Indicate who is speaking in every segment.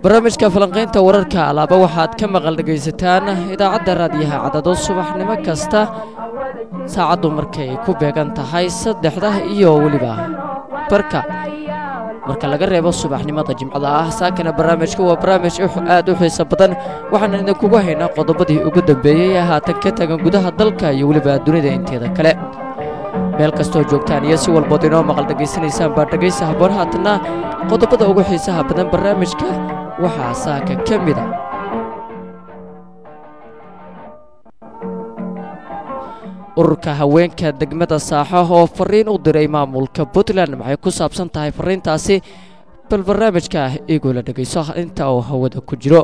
Speaker 1: barnaamijka falanqaynta wararka alaaba waxaad ka maqal dhegaysataan idaacadda raadiyaha cadado subaxnimo kasta saacaddu markay ku beegan tahay saddexda iyo weliba barka marka laga reebo subaxnimada jimcada ah saakana barnaamijka waa barnaamij aad u xiiso badan waxaana idinkugu haynaa qodobadii ugu dambeeyey ee haatan ka tagan gudaha dalka iyo weliba dunida inteeda kale meel kastoo joogtaan iyo si walbood inoo maqal dhegaysanaysaan baa dhegaysa haboon haatanna qodobada ugu xiisaha badan barnaamijka waxaa saaka ka mida ururka haweenka degmada saaxo oo fariin u diray maamulka puntland maxay ku saabsan tahay fariintaasi bal barnaamijka igoo la dhegayso inta uu hawada ku jiro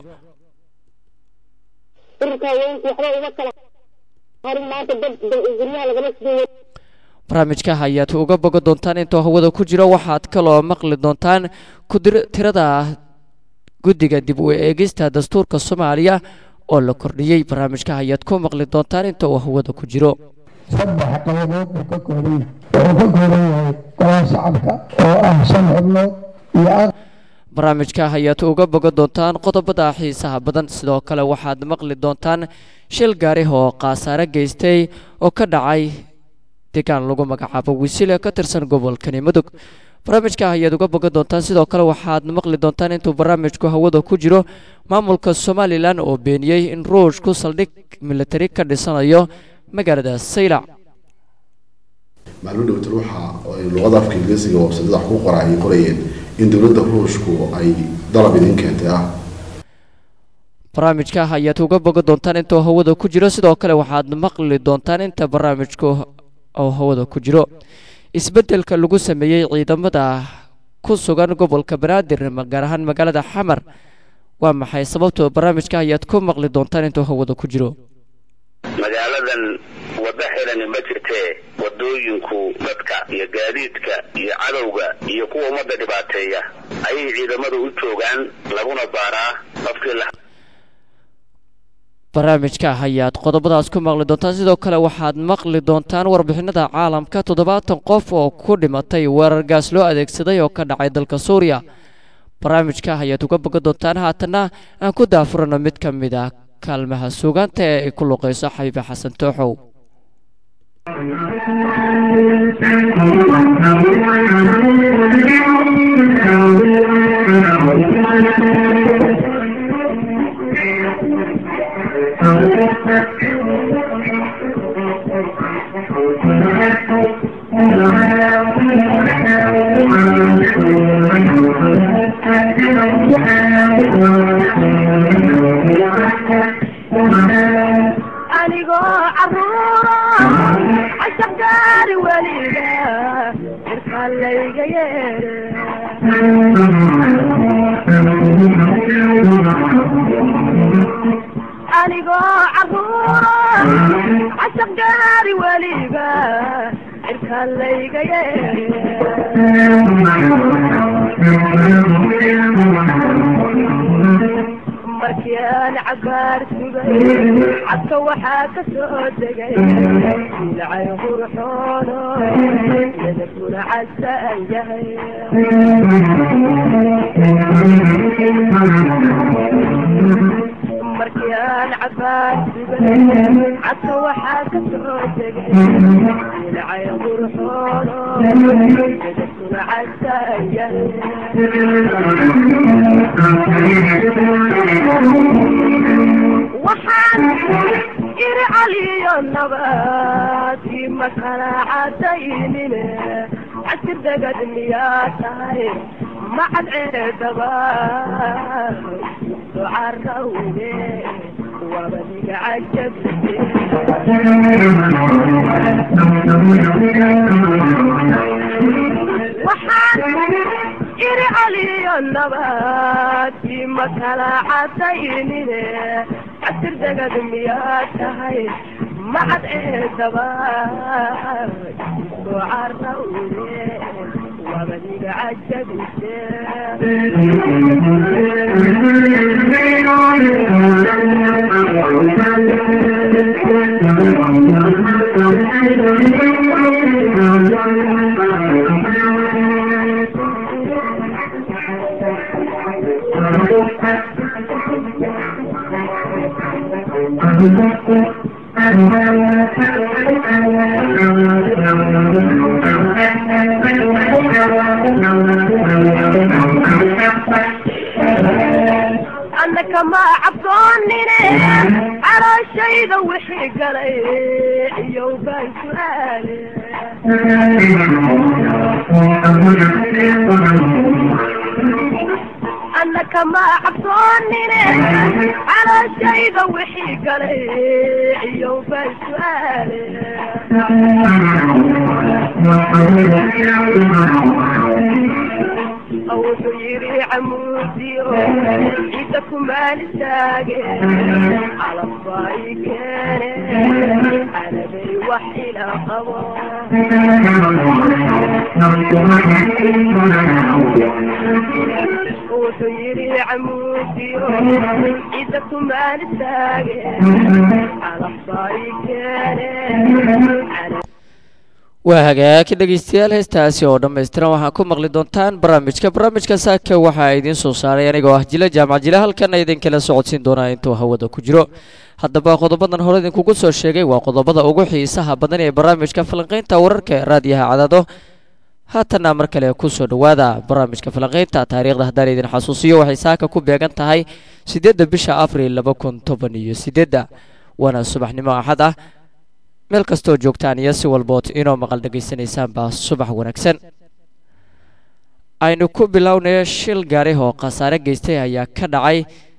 Speaker 2: ururka haweenku waxba uma kala harin maanta dad guryaha lagala sideeyo
Speaker 1: barnaamijka ayaad uga bogan doontaan intuu hawada ku jiro waxaad kaloo maqli doontaan tirada guddiga dib u eegista dastuurka soomaaliya oo la kordhiyey barnaamijka ayaad ku maqli doontaan inta uu hawada ku jiro
Speaker 3: saddex qaybood buu ka kooban yahay wuxuu ka kooban yahay golaha shacabka oo ah shan xubnood iyo
Speaker 1: barnaamijka ayaad uga bogan doontaan qodobada xiisaha badan sidoo kale waxaad maqli doontaan shil gaari oo khasaare geystay oo ka dhacay deegaan lagu magacaabo wisiile ka tirsan gobolkani mudug barnaamijka ayaad uga bogan doontaan sidoo kale waxaad maqli doontaan intuu barnaamijku hawada ku jiro maamulka somalilan oo beeniyey in ruushku saldhig militari ka dhisanayo magaalada saylac
Speaker 4: maalmo dhowta ruuxa ay luqada afka ingiriisiga websadada wax ku qora ay qorayeen in dowladda ruushku ay dalab idin keentay ah
Speaker 1: barnaamijka ayaad uga bogan doontaan intuu hawada ku jiro sidoo kale waxaad maqli doontaan inta barnaamijku oo hawada ku jiro isbeddelka lagu sameeyey ciidamada ku sugan gobolka banaadir gaar ahaan magaalada xamar waa maxay sababtoo barnaamijka ayaad ku maqli doontaan intuu hawada ku jiro
Speaker 5: magaaladan waddo xidhani ma jirtee wadooyinku dadka iyo gaadiidka iyo cadowga iyo kuwa ummadda dhibaateeya ayay ciidamadu u joogaan laguna baaraa qofkii la
Speaker 1: barnaamijka ayaad qodobadaas ku maqli doontaan sidoo kale waxaad maqli doontaan warbixinada caalamka toddobaatan qof oo ku dhimatay weerar gaas loo adeegsaday oo ka dhacay dalka suuriya barnaamijka ayaad uga bogan doontaan haatanna aan ku daafurano mid ka mid ah kaalmaha suugaanta ee ay ku luqayso xabiibe xasan tooxow
Speaker 6: anigoo caruuro cashaq gaari weliga irkaa layga yeere anigoo caruuro cashaq gaari weliga irkaa layga yeere markii aan cabaar sugay cadka waxaa ka soo degay ilcay qurxoono yadakuna casaan yahay markii aan cabaar sugay cadka waxaa ka soo degay ilcay qurxoono yadakuna casaan yahay waxaan iri caliyo nabaadkii ma kala cadaynine casir degad miyaa tahay macad ceedaba ducarawne wabadiga cajabte waxaan iri caliyo nabaadkii ma kala cadaynine casir degad miyaa tahay macad ceedaba ducarawne wabadiga cajabte annaka ma cabsoonine calooshayda wixii galay iyow baan su'aale annaka ma cabsoonine calooshayda wixii galay iyow baan su'aale wuxuu yidhi camuudiyo ciidda kumaan istaage calafbaa i keene canabay wax ila qabo wuxuu yidhi camuudiyo ciidda kumaan istaage calafbaa i keene
Speaker 1: waa hagaag dhegeystayaal heestaasi oo dhammaystiran waxaa ku maqli doontaan barnaamijka barnaamijka saaka waxaa idiin soo saaray anigoo ah jile jaamac jile halkana idinkala socodsiin doonaa intuu hawada ku jiro haddaba qodobadan hore idinkugu soo sheegay waa qodobada ugu xiisaha badan ee barnaamijka falanqaynta wararka ee raadiyaha cadado haatanna mar kale kusoo dhowaada barnaamijka falanqaynta taariikhda haddaan idin xasuusiyo waxay saaka ku beegan tahay siddeedda bisha abril laba kun toban iyo siddeedda waana subaxnimo axad ah meel kastoo joogtaan iyo si walbood inoo maqal dhegaysanaysaanba subax wanaagsan aynu ku bilownay shil gaari oo khasaare geystay ayaa ka dhacay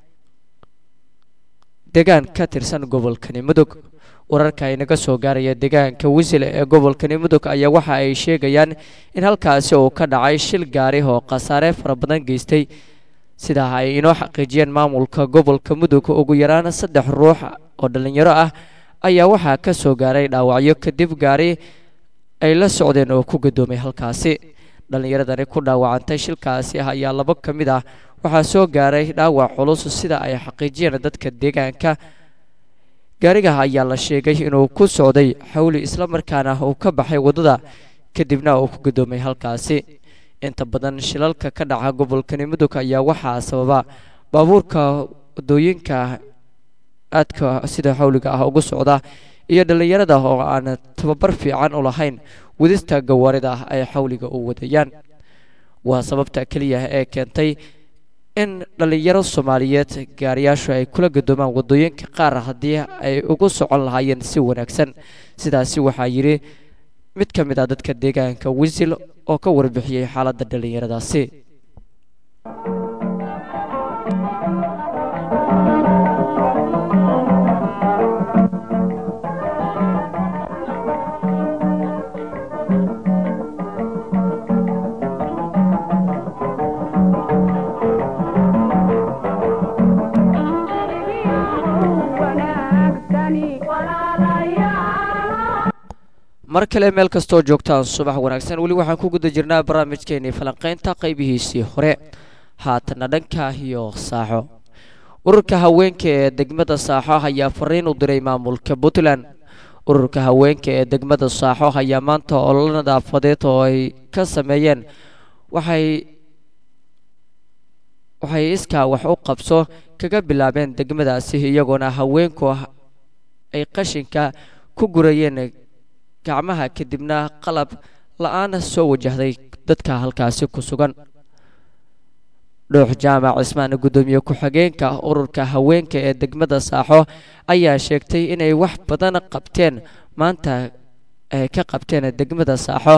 Speaker 1: deegaan ka tirsan gobolkani mudug wararka inaga soo gaaraya deegaanka wisil ee gobolkani mudug ayaa waxa ay sheegayaan in halkaasi uu ka dhacay shil gaari oo khasaare fara badan geystay sidaa ay inoo xaqiijiyeen maamulka gobolka mudug ugu yaraan saddex ruux oo dhallinyaro ah ayaa waxaa ka soo gaaray dhaawacyo kadib gaari ay la socdeen oo ku gadoomay halkaasi dhallinyaradani ku dhaawacantay shilkaasi ah ayaa labo ka mid ah waxaa soo gaaray dhaawac culus sida ay xaqiijiyeen dadka deegaanka gaariga ayaa la sheegay inuu ku socday xawli islamarkaana uu ka baxay waddada kadibna uu ku gadoomay halkaasi inta badan shilalka ka dhaca gobolkani mudug ayaa waxaa sababa baabuurka waddooyinka aadka sida xawliga ah ugu socda iyo dhallinyarada oo aan tababar fiican u lahayn wadista gawaarida ay xawliga u wadayaan waa sababta keliya ee keentay in dhallinyaro soomaaliyeed gaariyaashu ay kula gadoomaan waddooyinka qaar haddii ay ugu socon lahaayeen si wanaagsan sidaasi waxaa yidhi mid ka mid ah dadka deegaanka wisil oo ka warbixiyey xaaladda dhallinyaradaasi mar kale meel kastoo joogtaan subax wanaagsan weli waxaan ku guda jirnaa barnaamijkeenii falanqaynta qaybihiisii hore haatanna dhanka iyo saaxo ururka haweenka ee degmada saaxo ayaa fariin u diray maamulka puntland ururka haweenka ee degmada saaxo ayaa maanta ololo nadaafadeed oo ay ka sameeyeen waxay waxay iskaa wax u qabso kaga bilaabeen degmadaasi iyagoona haweenku ay qashinka ku gurayeen gacmaha kadibna qalab la-aan soo wajahday dadka halkaasi ku sugan dhuux jaamac cismaan guddoomiye ku-xigeenka ururka haweenka ee degmada saaxo ayaa sheegtay inay wax badan qabteen maanta ay ka qabteen degmada saaxo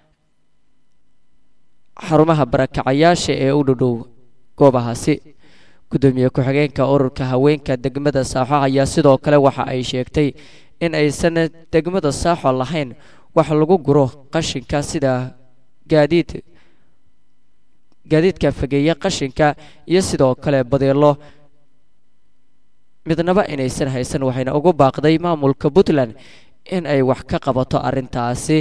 Speaker 1: xarumaha barakacayaasha ee u dhowdhow goobahaasi guddoomiye ku-xigeenka ururka haweenka degmada saaxo ayaa sidoo kale waxa ay sheegtay in aysan degmada saaxo lahayn wax lagu guro qashinka sida gaadiid gaadiidka fageeya qashinka iyo sidoo kale badeelo midnaba inaysan haysan waxayna ugu baaqday maamulka puntland in ay wax ka qabato arrintaasi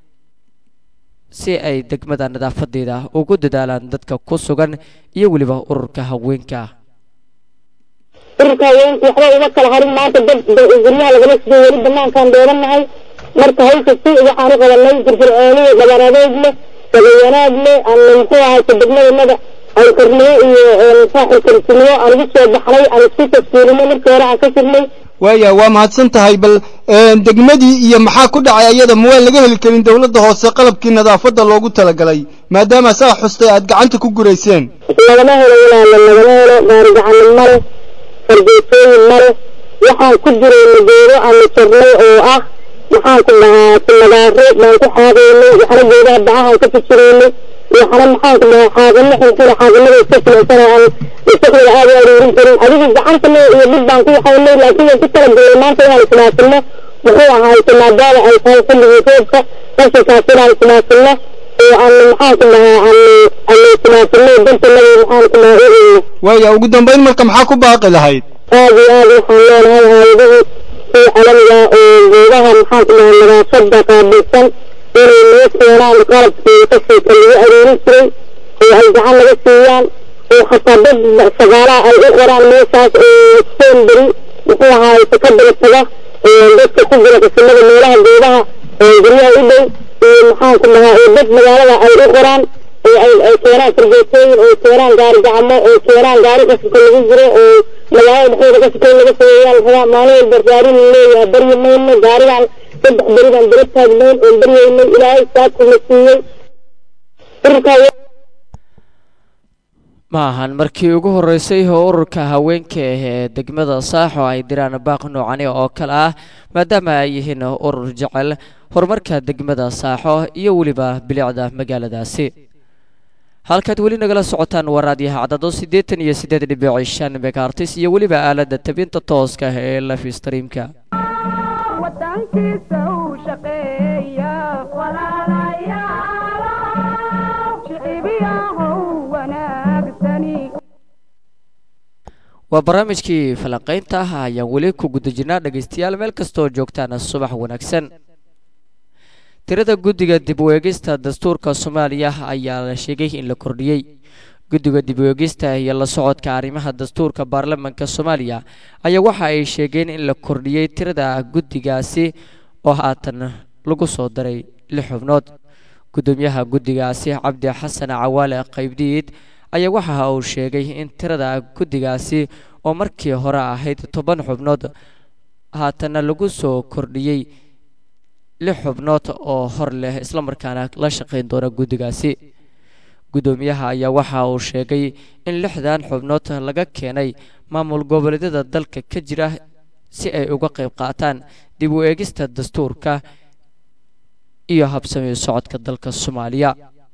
Speaker 1: si ay degmada nadaafadeeda ugu dadaalaan dadka ku sugan iyo weliba ururka haweenka
Speaker 2: ururka haweenku waxba uma kala harin maanta dad guryaha lagala sido weli banaankaan dheeranahay marka hawsha si waxaan u qabanay firfircooni dhabar adeeg leh dabawanaag leh aan muxuu ahayta degmadanada hawlkarnimo iyo saaxil karsinimo aan ugu soo baxnay aan isku tafsiilinay markii hore aan ka jirnay
Speaker 7: waaya waa mahadsan tahay bal degmadii iyo maxaa ku dhacay ayada ma waa laga heli karin dowladda hoose qalabkii nadaafadda loogu talagalay maadaama saa xustay aad gacanta ku gurayseen
Speaker 2: lagama helo walaala lagama helo gaari gacanin male fargeetooyin male waxaan ku jirayna geedo aanu jarnay oo ah maxaan ku dhahaa timadaaro baan ku xaadaynay waxna geedaha bacahaan ka fijiraynay waxna maxaan ku dhahaa xaagano xunxuna xaaganada iska filaysan oo aan isagooda aad u aruurin karin adiga gacantana iyo dhib baan ku waxaynay laakiin waan ku talagalay maanta inaan ismaasino muxuu ahaayte maadaama ay tahay xilligii roobka qashinkaas inaan ismaasino oo aan maxaan ku dhahaa aan aan ismaasino dantanada maxaan ku dhahaa u eegno
Speaker 7: waaya ugu dambayn marka maxaa ku baaqi lahayd
Speaker 2: aad iyo aad waxaan leenahay hayadihii kuwa calamiga oo geedaha maxaan ku dhahaa nadaafada qaabilsan inay noo keenaan qalabkii qashinka lagu aruurin jiray oo ay gacan laga siiyaan oo xataa dad shaqaalaha ay u qoraan meeshaas oo seen beri muxuu ahaay ka daba taga dadka ku jira qasimada meelaha geedaha guryaha u dhow iyo maxaan ku dhahaa oo dad magaalada ay u qoraan oo ay ay keenaan fargeetooyin oo keenaan gaari gacmo oo keenaan gaari qashinka lagu jiro oo magaalada dhexdeeda qashinka in laga sameeyaa la rabaa maalin walba gaari la leeyahay baryi mayno gaarigaan saddex beri baan daba taagnayn oon baryaynay ilaahay saabku na siiyey ururkaa
Speaker 1: ma ahan markii ugu horreysay oo ururka haweenka ah ee degmada saaxo ay diraan baaq noocani oo kale ah maadaama ay yihiin urur jecel horumarka degmada saaxo iyo weliba bilicda magaaladaasi halkaad weli nagala socotaan waa raadiyaha cadado siddeetan iyo siddeed dhibici shan megaartis iyo weliba aaladda tabinta tooska ah ee live streamka
Speaker 6: wadankiisa uu shaqeeya shicibiyahow wanaagsani
Speaker 1: waa barnaamijkii falanqaynta ah ayaan weli ku guda jirnaa dhegaystayaal meel kastoo joogtaan subax wanaagsan tirada guddiga dib u eegista dastuurka soomaaliya ayaa la sheegay in la kordhiyey guddiga dib u eegista iyo la socodka arrimaha dastuurka baarlamaanka soomaaliya ayaa waxa ay sheegeen in la kordhiyey tirada guddigaasi oo haatan lagu soo daray lix xubnood gudoomiyaha guddigaasi cabdi xasan cawaale qaybdiid ayaa waxa uu sheegay in tirada guddigaasi oo markii hore ahayd toban xubnood haatanna lagu soo kordhiyey lix xubnood oo hor leh islamarkaana la shaqayn doona guddigaasi guddoomiyaha ayaa waxa uu sheegay in lixdan xubnood laga keenay maamul goboleedyada dalka ka jira si ay uga qayb qaataan dib u eegista dastuurka iyo habsami socodka dalka soomaaliya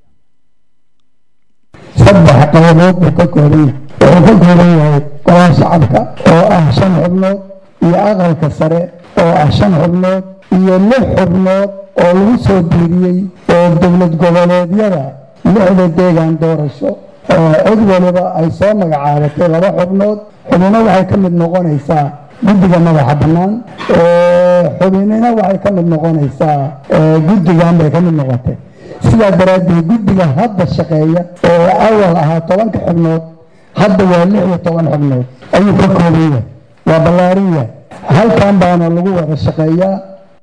Speaker 3: saddex qaybood buu ka kooban yahay wuxuu ka kooban yahay golaha shacabka oo ah shan xubnood iyo aqalka sare oo ah shan xubnood iyo lix xubnood oo lagu soo diiriyey oo dowlad goboleedyada lixda deegaan doorasho oo cid waliba ay soo magacaabatay laba xubnood xubino waxay ka mid noqonaysaa guddiga madaxa bannaan xubinina waxay ka mid noqonaysaa guddigan bay ka mid noqotay sidaa daraaddeed guddiga hadda shaqeeya oo awal ahaa tobanka xubnood hadda waa lix iyo toban xubnood ayuu ka kooban yahay waa ballaarin yahay halkan baana lagu wada shaqeeyaa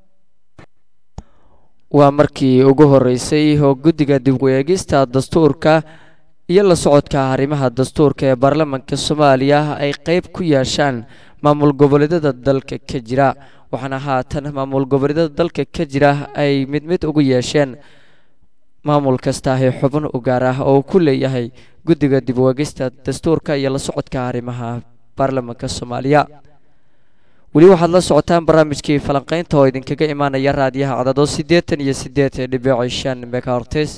Speaker 1: waa markii ugu horreysay oo guddiga dib u eegista dastuurka iyo la socodka arrimaha dastuurka ee baarlamaanka soomaaliya ay qayb ku yeeshaan maamul goboleedyada dalka ka jira waxaana haatan maamul goboleedyada dalka ka jira ay mid mid ugu yeesheen maamul kasta ay xubin u gaar ah oo uu ku leeyahay guddiga dib u eegista dastuurka iyo la socodka arrimaha baarlamaanka soomaaliya weli waxaad la socotaan barnaamijkii falanqaynta oo idinkaga imaanaya raadiyaha cadado siddeetan iyo siddeed dhibici shan megahertes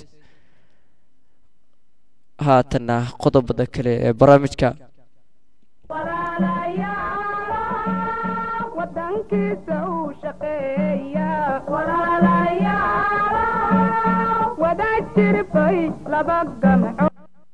Speaker 1: haatanna qodobada kale ee barnaamijka
Speaker 6: wadankiisa uu shaqeeya wada jirbay laba gamco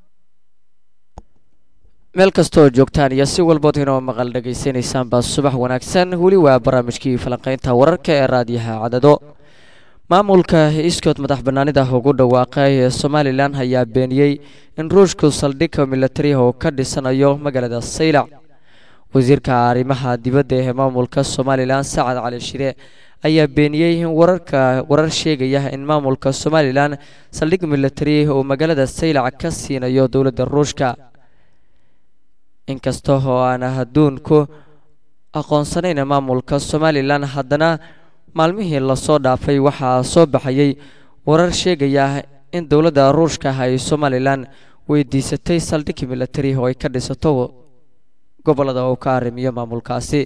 Speaker 1: meel kastoo joogtaan iyo si walbood inoo maqal dhegaysanaysaan baa subax wanaagsan weli waa barnaamijkii falanqaynta wararka ee raadiyaha cadado maamulka iskood madax bannaanida ugu dhawaaqay ee somalilan ayaa beeniyey in ruushku saldhigka milatariha uu ka dhisanayo magaalada saylac wasiirka arrimaha dibadda ee maamulka somalilan sacad cali shire ayaa beeniyey in wararka warar sheegaya in maamulka somalilan saldhig milatari uu magaalada saylac ka siinayo dowladda ruushka inkasta oo aan adduunku aqoonsanayna maamulka somalilan haddana maalmihii lasoo dhaafay waxaa soo baxayay warar sheegaya in dowladda ruushka ay somalilan weydiisatay saldhig militari oo ay ka dhisato gobolada uu ka arrimiyo maamulkaasi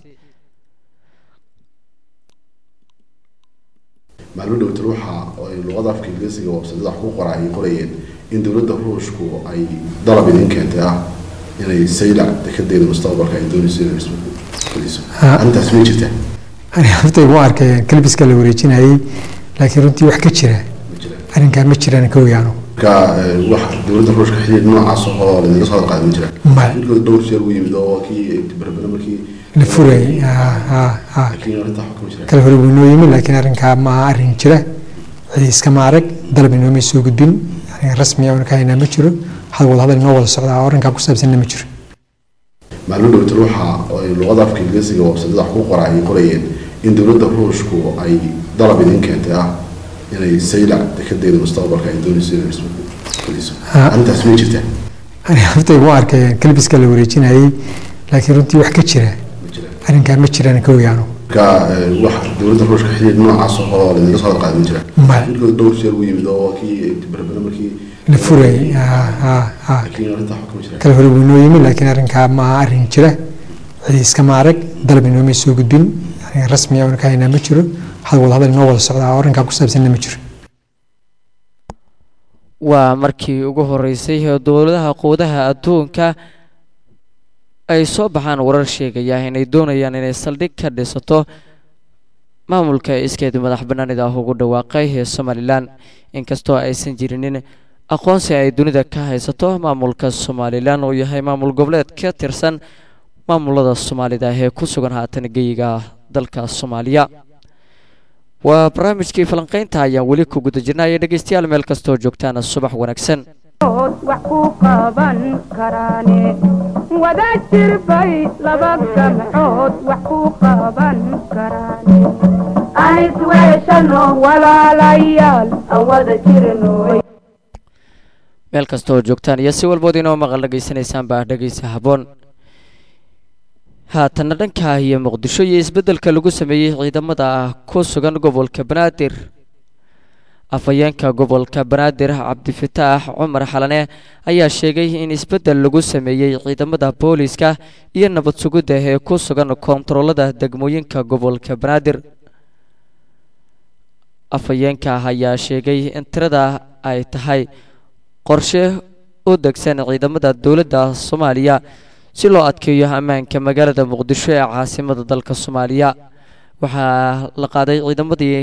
Speaker 4: maalmo dhowtan waxa ay luqada afka ingiriisiga websadada wax ku qora ay qorayeen in dowladda ruushku ay dalab idin keentay ah inay saylac dekadeeda mustaqbalka ay doonayso inay isfuliso arrintaas ma jirta
Speaker 8: ani haftay u arkay kalbiska la wareejinayay laakiin runtii wax ka jira
Speaker 4: ma jira
Speaker 8: arrinkaa ma jiraan ka ogaano
Speaker 4: marka eh, wax dowladda ruushka xidhiidh noocaas oo ladinla soo hadalqaaday ma jira
Speaker 8: Maya.
Speaker 4: midkood dhowr jeer u yimid oo kii berbere markii
Speaker 8: la furayay ha ha ha
Speaker 4: laakiin arrintaa xukuma jira
Speaker 8: kala hore buu inoo yimi laakiin arrinkaa ma aha arrin jira cidi iskama arag dalab inooma soo gudbin arrin rasmi ah oo ka haynaa ma jiro hada wada hadal inoo wada socdaa oo arrinkaa ku saabsanna ma jiro
Speaker 4: maalmo dhowtan waxa ay luqada afka ingiriisiga websadada wax ku qora ay qorayeen in dowladda ruushku ay dalab idin keentay ah inay saylac dekadeeda mustaqbalka ay doonayso inay isfuliso
Speaker 8: Ha.
Speaker 4: arrintaas ma jirta
Speaker 8: ani haftay u arkay kalbiska la wareejinayay laakiin runtii wax ka jira
Speaker 4: ma jira
Speaker 8: arrinkaa ma jiraan ka ogaano
Speaker 4: marka eh, wax dowladda ruushka xidhiidh noocaas oo ladinla soo hadalqaaday ma jira
Speaker 8: Maya.
Speaker 4: midkood dhowr jeer u yimid oo kii berbere markii
Speaker 8: la furayay ha ha ha
Speaker 4: laakiin arrintaa xukuma jira
Speaker 8: kala hore buu inoo yimi laakiin arrinkaa ma aha arrin jira cidi iskama arag dalab inooma soo gudbin arrin rasmi ah oo ka haynaa ma jiro hada wada hadal inoo wada socdaa oo arrinkaa ku saabsanna ma jiro
Speaker 1: waa markii ugu horeysay ee dowladaha quudaha adduunka ay soo baxaan warar sheegaya inay doonayaan inay saldhig ka dhisato maamulka iskeed madax banaanida ah ugu dhawaaqay ee somalilan inkastoo aysan jirinin aqoonsi ay dunida ka haysato maamulka somalilan oo yahay maamul goboleed ka tirsan maamulada soomaalida ee ku sugan haatan geyiga dalka soomaaliya waa barnaamijkii falanqaynta ayaan weli ku guda jirnaya dhegeystayaal meel kastoo joogtaana subax wanaagsan
Speaker 6: ood wax ku qaban karaane wada jirbay laba gamcood wax ku qaban karaane anis weeshano walaalayaal aan wada jirnoy
Speaker 1: meel kastoo joogtaan iyo si walbood inoo maqal dhegaysanaysaan baa dhegeysa habboon haatanna dhanka iyo muqdisho iyo isbeddelka lagu sameeyey ciidamada ku sugan gobolka banaadir afhayeenka gobolka banaadir cabdifataax cumar xalane ayaa sheegay in isbeddel lagu sameeyey ciidamada booliiska iyo nabad sugidda ee ku sugan koontaroolada degmooyinka gobolka banaadir afhayeenka ayaa sheegay in tirada ay tahay qorshe u degsan ciidamada dowladda soomaaliya si loo adkeeyo ammaanka magaalada muqdisho ee caasimada dalka soomaaliya waxaa la qaaday ciidamadii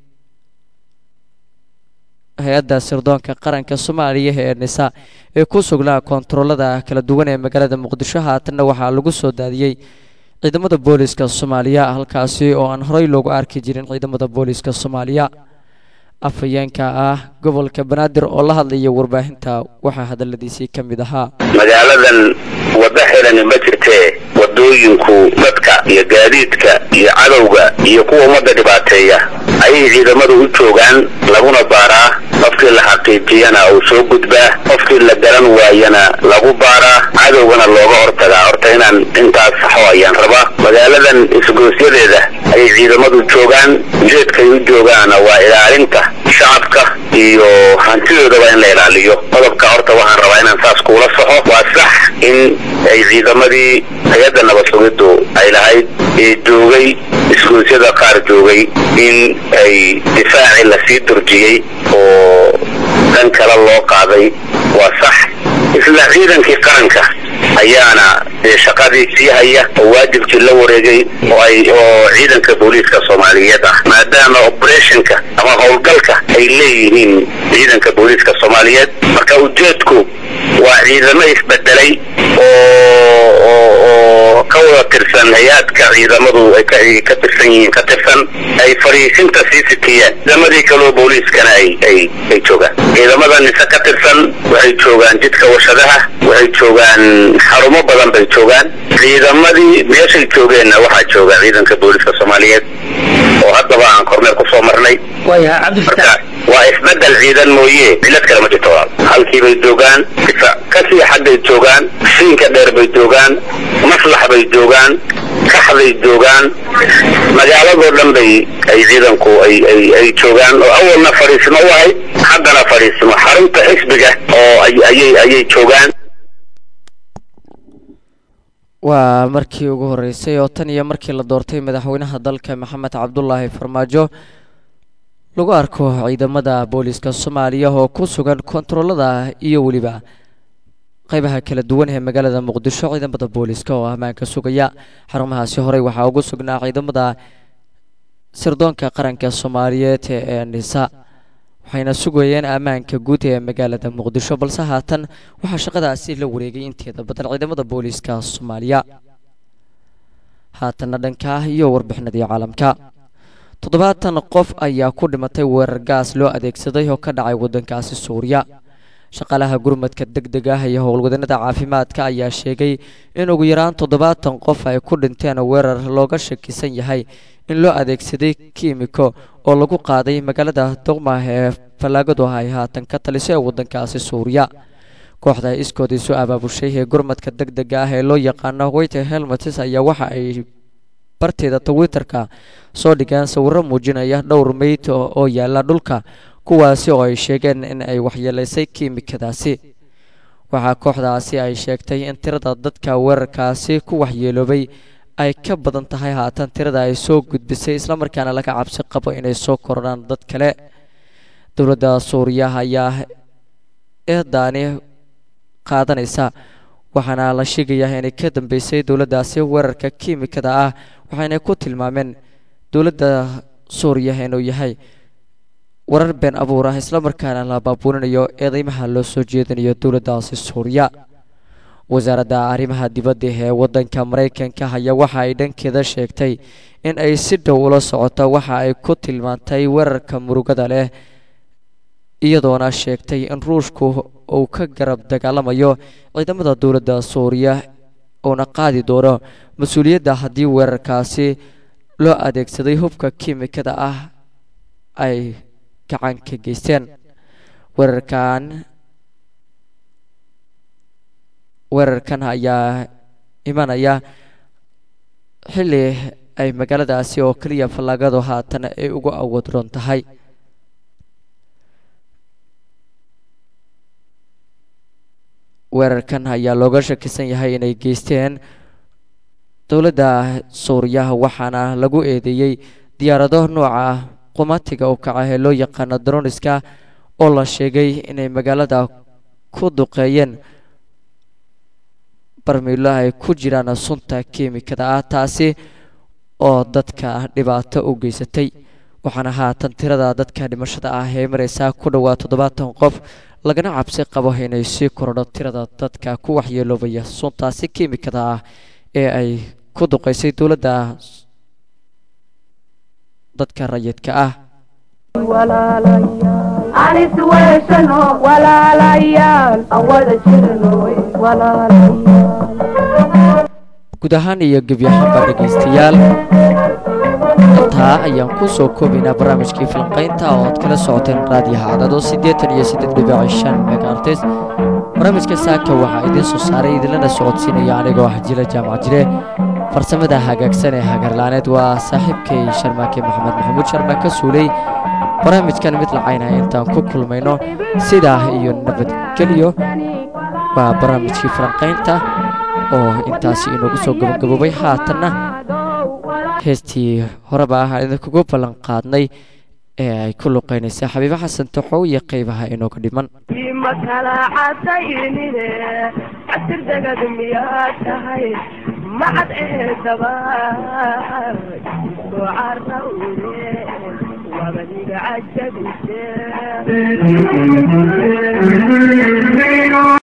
Speaker 1: hay-adda sirdoonka qaranka soomaaliya ee nisa ee ku sugnaa koontaroolada kala duwan ee magaalada muqdisho haatanna waxaa lagu soo daadiyey ciidamada booliiska soomaaliya halkaasi oo aan horey loogu arki jirin ciidamada booliiska soomaaliya afhayeenka ah gobolka banaadir oo la hadlaya warbaahinta waxaa hadaladiisii ka mid ahaa
Speaker 5: magaaladan waddo xidhani ma jirtee wadooyinku dadka iyo gaadiidka iyo cadowga iyo kuwa ummadda dhibaateeya ayay ciidamadu u joogaan laguna baaraa qofkii la xaqiijiyana uu soo gudbaa qofkii la garan waayana lagu baaraa cadowgana looga hortagaa horta inaan intaas saxo ayaan rabaa magaaladan isgoosyadeeda ayay ciidamadu joogaan ujeedkay u joogaana waa ilaalinta shacabka iyo hantidoodaba in la ilaaliyo qodobka horta waxaan rabaa inaan saas kuula soxo waa sax in ay ciidamadii hay-adda nabad sugiddu ay lahayd ee joogay isgoosyada qaar joogay in ay difaacii lasii durjiyey oo dhan kale loo qaaday waa sax isla ciidankii qaranka ayaana dee shaqadii sii haya oo waajibkii la wareegay oo ay oo ciidanka booliiska soomaaliyeed ah maadaama operationka ama howlgalka ay leeyihiin ciidanka booliiska soomaaliyeed marka ujeedku waa ciidamo isbedelay oo oo oo ka wada tirsan hay-aadka ciidamadu ay ka ay ka tirsan yihiin ka tirsan ay fariisinta sii sitiyeen ciidamadii kaloo booliiskana ay ay ay joogaan ciidamada nise ka tirsan waxay joogaan jidka warshadaha waxay joogaan xarumo badan bay joogaan ciidamadii meeshay joogeenna waxaa jooga ciidanka booliiska soomaaliyeed oo haddaba aan kormeer kusoo marnay marka waa isbedel ciidan mooye cilad kale ma jirto walaal halkii bay joogaan kasii xaggay joogaan siinka dheer bay joogaan maslax bay joogaan kaxda dhexday joogaan magaaladoo dhan bay ay ciidanku ay ay ay joogaan oo awalna fadhiismo u ahayd haddana fadhiismo xarunta xisbiga oo ay ayay ayay joogaan
Speaker 1: waa markii ugu horeysay oo tan iyo markii la doortay madaxweynaha dalka maxamed cabdulaahi farmaajo lagu arko ciidamada booliska soomaaliya oo ku sugan kontaroolada iyo weliba qaybaha kala duwan ee magaalada muqdisho ciidamada booliska oo ammaanka sugaya xarumahaasi horey waxaa ugu sugnaa ciidamada sirdoonka qaranka soomaaliyeed ee nisa waxayna sugayeen ammaanka guud ee magaalada muqdisho balse haatan waxaa shaqadaasi la wareegay inteeda badan ciidamada booliska soomaaliya haatanna dhanka iyo warbixinadii caalamka toddobaatan qof ayaa ku dhimatay weerar gaas loo adeegsaday oo ka dhacay waddankaasi suuriya shaqaalaha gurmadka deg deg ah iyo howlwadanada caafimaadka ayaa sheegay in ugu yaraan toddobaatan qof ay ku dhinteen weerar looga shakisan yahay in loo adeegsaday kiimiko oo lagu qaaday magaalada doqmah ee fallaagadu ay haatan ka taliso ee waddankaasi suuriya kooxda iskood isu abaabushay ee gurmadka deg dega ah ee loo yaqaano weyte helmetis ayaa waxa ay barteeda twitterka soo dhigeen sawirro muujinaya dhowr meyd oo yaala dhulka kuwaasi oo ay sheegeen in ay waxyeelaysay kiimikadaasi waxaa kooxdaasi ay sheegtay in tirada dadka weerarkaasi ku waxyeeloobay ay ka badan tahay haatan tirada ay soo gudbisay islamarkaana laga cabsi qabo inay soo kordhaan dad kale dowladda suuriya ayaa eedaani qaadanaysa waxaana la sheegayaa inay ka dambeysay dowladdaasi weerarka kiimikada ah waxayna ku tilmaameen dowladda suuriya inuu yahay warar been abuur ah islamarkaana la baabuurinayo eedeymaha loo soo jeedinayo dowladdaasi suuriya wasaaradda arrimaha dibadda ee waddanka maraykanka ayaa waxa ay dhankeeda sheegtay in ay si dhow ula socoto waxa ay ku tilmaantay weerarka murugada leh iyadoona sheegtay in ruushku uu ka garab dagaalamayo ciidamada dowladda suuriya uuna qaadi doono mas-uuliyadda haddii weerarkaasi loo adeegsaday hubka kiimikada ah ay gacan ka geysteen weerarkan weerarkan ayaa imanaya xilli ay magaaladaasi oo keliya fallaagadu haatan ay ugu awood roon tahay weerarkan ayaa looga shakisan yahay inay geysteen dowladda suuriya waxaana lagu eedeeyey diyaarado nooca qumatiga u kaca ee loo yaqaano droniska oo la sheegay inay magaalada ku duqeeyeen barmiilo ay ku jiraan sunta kiimikada ah taasi oo dadka dhibaato u geysatay waxaana haatan tirada dadka dhimashada ah ee mareysaa ku dhowaa toddobaatan qof lagana cabsi qabo inay sii kordho tirada dadka ku waxyeeloobaya suntaasi kiimikada ah ee ay ku duqeysay dowladda dadka rayidka ah
Speaker 6: anis weeshano walaalayaal aan wada jirno walaalayaal
Speaker 1: guud ahaan iyo gebi ahaanba dhegaystayaal intaa ayaan ku soo koobaynaa barnaamijkii falanqaynta oo aad kala socoteen raadiyaha cadado siddeetan iyo siddeed dhibic shan megaartes barnaamijka saaka waxaa idiin soo saaray idinlana socodsiinaya anigoo ah jila jaamac jire farsamada hagaagsan ee hagarlaaneed waa saaxiibkay sharmaake maxamed maxamuud sharmaake suuley barnaamijkan mid lacaynaya intaan ku kulmayno sidaa iyo nabadgelyo waa barnaamijkii falanqaynta oo intaasi inoogu soo gabagaboobay haatanna heestii horeba ah idinkugu ballan qaadnay ee ay ku luqaynaysa xabiibo xasan taxow iyo qaybaha inooga dhiman
Speaker 6: ma kala cadaynine casir degad miyaa tahay macad eedaba soo carawde wabadiga cajabise